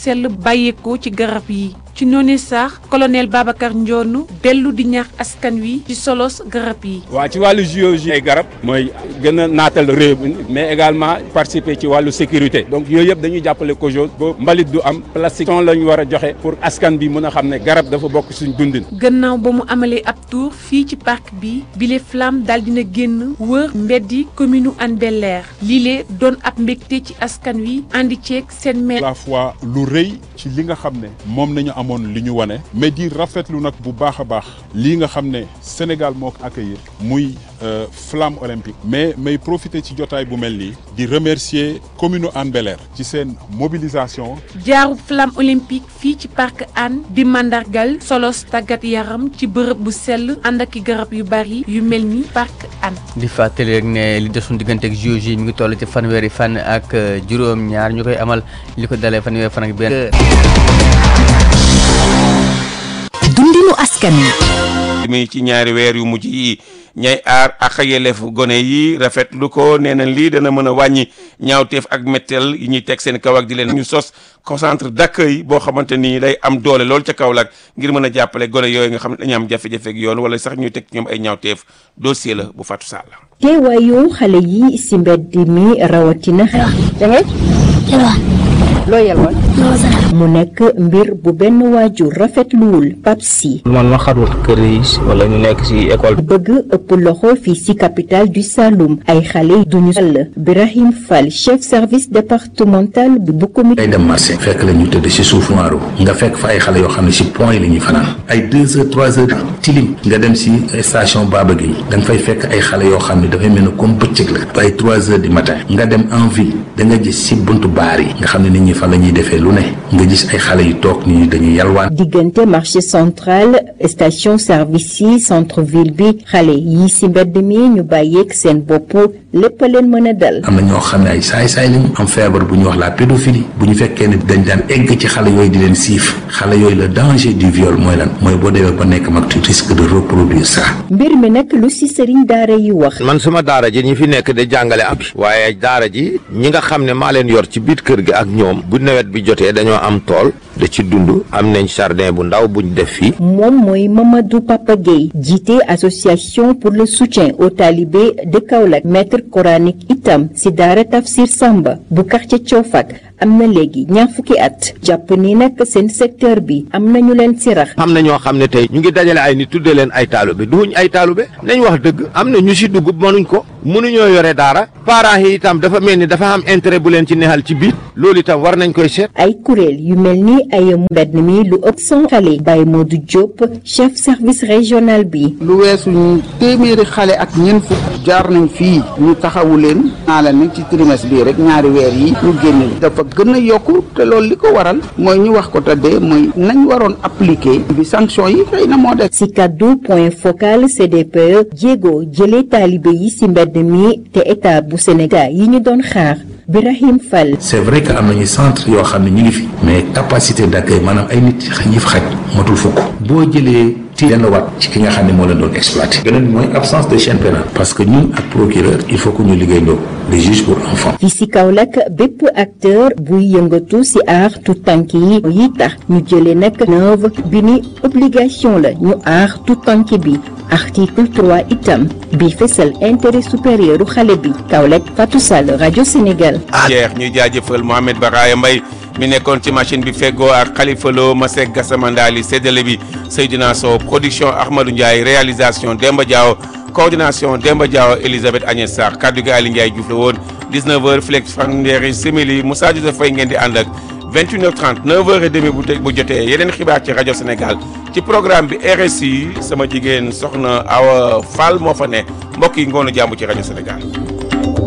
sell bàyyeekoo ci garab yi ci noonu sax colonel Babacar Ndione dellu di ñaax askan wi ci solos garab yi. waa ci wàllu géologie ay garab mooy gën a naatal réew mi mais également participer ci wàllu sécurité donc yooyu yëpp dañuy jàppale COJOS ba mbalit du am plastique ton la ñu war a joxe pour askan bi mën a xam ne garab dafa bokk suñ dundin. gannaaw ba mu amalee ab tour fii ci parc bi bile flamme daal dina génn wër mbeddi commune Hann Bel-Air lii doon ab mbégte ci askan wi andi ceeg seen maire. la fois lu rëy ci li nga xam ne moom nañu amoon li ñu wane mais di rafetlu nag bu baax a baax lii nga xam ne Sénégal moo ko accueillir muy flamme olympique mais may profiter ci jotaay bu mel nii di remercier commune Hann Bel-Air ci seen mobilisation. jaaru flamme olympique fii ci parc Hann di mandargal solos tàggat yaram ci bërëb bu sell ànd ak i garab yu bari yu mel ni parc Hann. di fàttali rek ne li desoon diggante ak JOJ mi ngi toll ci fanweeri fan ak juróom-ñaar ñu koy amal li ko dalee fanweeri fan ak benn. dundinu askan wi. mi ci ñaari weer yu mujj yi ñay aar ak yelleefu gone yi rafetlu ko nee na lii dana mën a wàññi ñaawteef ak mettel yi ñuy teg seen kaw ak di leen ñu sos concentre d'accueil boo xamante ni day am doole lool ca Kaolack ngir mën a jàppale gone yooyu nga xam ne dañu am jafe-jafe ak yoon wala sax ñuy teg ñoom ay ñaawteef dossier la bu Fatou Sall. teewaayu xale yi si mbedd mi rawatina. loo yelwaan mu nekk mbir bu benn waajur rafetluwul Pape Sy man ma xarul kër yi wala ñu nekk ci école bëgg ëpp loxo fii ci capitale du Saloum ay xale duñu sall Birahim Fall chef service départemental bi bu comité day dem marché fekk la ñu tëdd ci suufu maaru nga fekk fa ay xale yoo xam ne ci point yi la ñuy fanaan ay deux heures trois heures tilim nga dem ci station Baba Gueye da nga fay fekk ay xale yoo xam ne dafay mel ne comme bëccëg la ay trois heures du matin nga dem en ville da nga gis ci buntu baar yi nga xam ne nit ñi fa la ñuy defee lu ne nga gis ay xale yu toog nit ñi dañuy yalwaan diggante marché central station service yi centre ville bi xale yi ci mbedd mi ñu bàyyeeg seen bopp lépp a leen mën a dal am na ñoo xam ne ay saay-saay lañu am feebar bu ñuy wax la pédophilie bu ñu fekkee ne dañ daan egg ci xale yooyu di leen siif xale yooyu le danger du viol mooy lan mooy boo demee ba nekk mag tu risque de reproduire ça mbir mi nag lu ci sëriñ daara yi wax man suma daara ji ñi fi nekk de jàngale am bi waaye daara ji ñi nga xam ne maa leen yor ci biir kër gi ak ñoom bu nawet bi jotee dañoo am tool da ci dund am nañ jardin bu ndaw buñ def fii moom mooy Mamadou Papa Gueye jiite association pour le soutien aux talibés de Kaolack maître coranique itam ci daara Tafsir Samba bu quartier Coofak am na léegi ñaar fukki at jàpp ni nag seen secteur bi am na ñu leen ci rax am na ñoo xam ne tey ñu ngi dajale ay nit tuddee leen ay taalube duñ ay taalube nañ wax dëgg am na ñu ci dugg mënuñ ko mënuñoo yore daara parents yi itam dafa mel ni dafa am intérêt bu leen ci neexal ci biir loolu itam war nañ koy seet ay kuréel yu mel ni ay mbedd mi lu ëpp cent xale Baye Modou Diop chef service régional bi lu weesu ñu téeméeri xale ak ñeent fukk jaar nañ fii ñu taxawu leen naa la ni ci trimestre bii rek ñaari weer yi ñu génn dafa gën a yokku te loolu li ko waral mooy ñu wax ko tëddee mooy nañ waroon appliquer bi sanction yi xëy na moo def ci kaddu point focal CDPE jéego jëlee taalibe yi ci mbedd mi te état bu Sénégal yi ñu doon xaar Birahim Fall c'est vrai que am nañu centre yoo xam ne ñu ngi fi mais capacité d'accueil maanaam ay nit ñi fa xaj matul fukk boo jëlee ci yenn waat ci ki nga xam ne moo leen doon exploité beneen mooy absence de chaîne pénale parce que ñun ak procureur il faut que ñu liggéeyandoo les juges pour enfants fii ci Kaolack bépp acteur buy yëngatu ci aar tout tànk yi yi tax ñu jëlee nag neuve bi ni obligation la ñu aar tout tànk bi article 3 itam bi fësal intérêt supérieur u xale bi Kaolack Fatou Sall rajo Sénégal jeex ñuy jaajëfal Mohamed Baraya Mbaye mi nekkoon ci machine bi feggoo ak Khalifa Lo Masek Gassama Ndali séddale bi Seydina Sow production Ahmadou Ndiaye réalisation Demba Diaw coordination Demba Diaw Elisabeth Agnès Sarr kaddu gi Ali Ndiaye Diouf la woon 19h flex fanweeri simili Moussa Joseph Faye ngeen di ànd ak 21h30 9h30 bu bu jotee yeneen xibaar ci rajo Sénégal ci programme bi RSI sama jigéen soxna Awa Fall moo fa ne mbokk yi ngoonu jàmm ci rajo Sénégal.